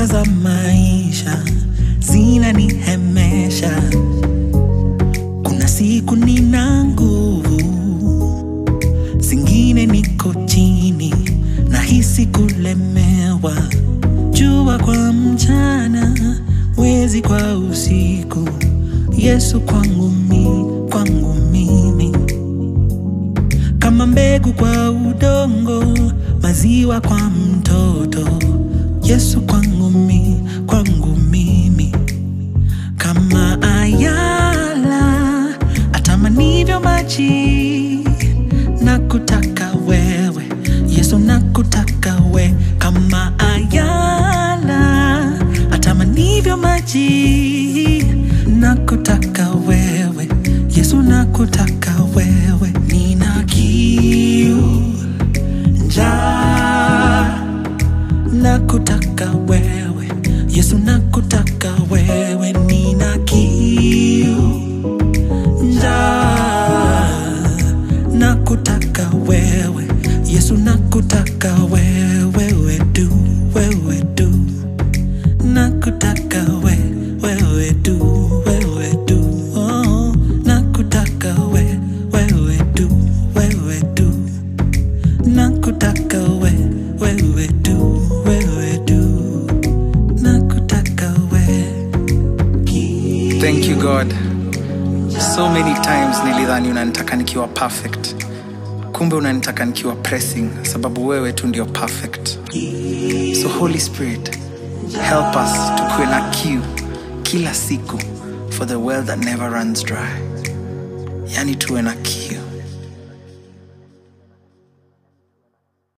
Shaka za maisha zinanihemesha, kuna siku nina nguvu, zingine niko chini, nahisi kulemewa, jua kwa mchana, mwezi kwa usiku, Yesu kwangu mi, kwangu mimi kama mbegu kwa udongo, maziwa kwa mtoto. Yesu kwangu mi, kwangu mimi, kama ayala atamanivyo maji, nakutaka wewe Yesu, nakutaka we, kama ayala atamanivyo maji, nakutaka wewe Yesu, nakutaka wewe, nina kiu njaa nakutaka wewe Yesu, nakutaka wewe, nina kiu njaa, nakutaka wewe Yesu, nakutaka wewe, wewe tu, wewe tu, nakutaka we, wewe tu, wewe tu, oh, nakutaka we, wewe tu, wewe tu nakutaka we wewe tu wewe tu nakutaka we Thank you God. So many times nilidhani unanitaka nikiwa perfect, kumbe unanitaka nikiwa pressing, sababu wewe tu ndio perfect. So Holy Spirit, help us tukuwe na kiu kila siku for the well that never runs dry, yani tuwe na kiu